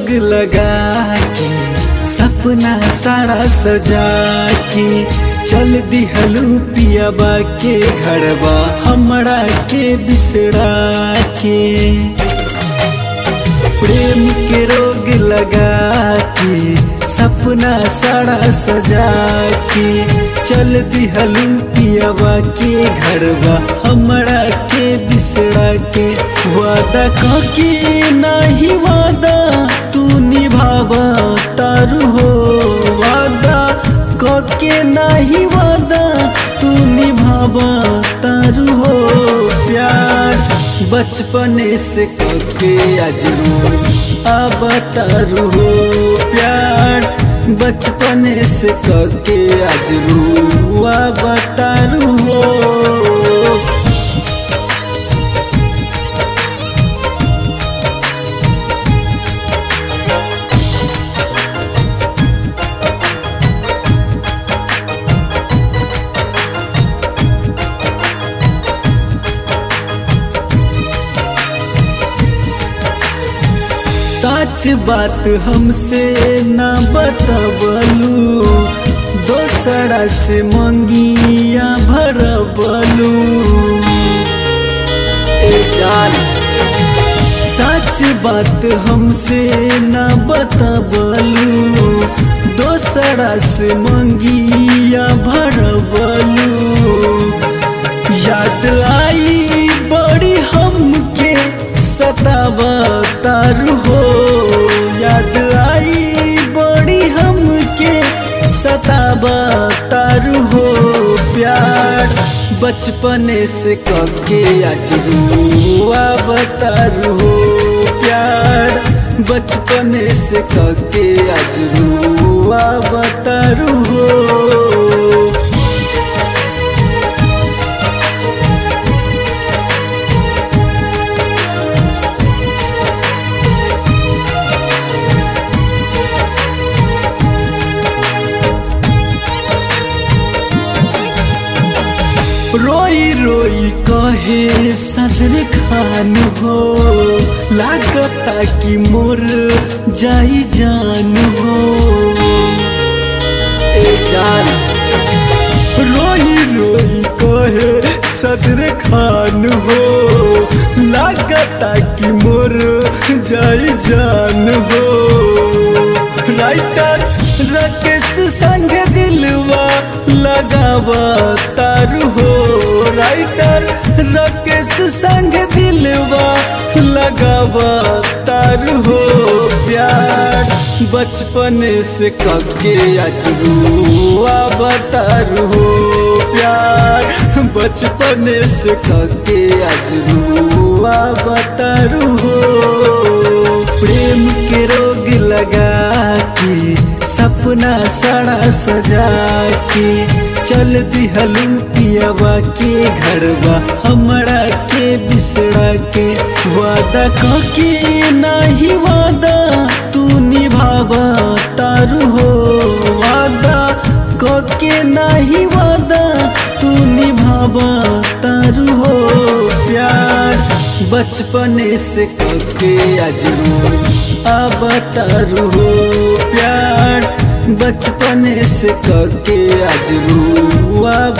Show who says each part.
Speaker 1: लगा के सपना सारा सजा के चल दिहलू पियाबा के घरबा हमरा के बिसरा के प्रेम के रोग लगा के सपना सारा सजा के चल दिहलू पियाबा के घरबा हमरा के बिसरा के वादा कके नहीं वादा तू निभावा तारू हो वादा कके नहीं वादा तू निभावा तारू हो प्यार बचपने से कके आज अब तारू हो प्यार बचपने से कके आज अब तारू हो सच बात हमसे न बतबलू दोसरा से मंगिया भरबलू ए जान सच बात हमसे न बतबलू दोसरा से मंगिया भरबलू याद आई बड़ी हमके सतावा तारू हो याद आई बड़ी हमके सतावा तारू हो प्यार बचपने से कके आज रुआ बतारू हो प्यार बचपने से कके आज रुआ बतारू हो रोई रोई कहे सदर खान हो लागता कि मोर जाई जान हो ए जान रोई रोई कहे सदर खान हो लागता कि मोर जाई जान हो राइटर राकेश संग दिलवा लगावा तारू हो राइटर राकेश संग दिलवा लगावा तारू हो प्यार बचपने से कके आज रुआ बतारू हो प्यार बचपने से कके आज रुआ बतारू हो प्रेम के रोग लगा के सपना सड़ा सजा के चल दिहलू पियावा के घरवा हमरा के बिसरा के वादा कके नहीं वादा तू निभावा तारू हो वादा कके नहीं वादा तू निभावा तारू हो प्यार बचपने से कके आज अब तारू हो प्यार बचपने से कके आज अब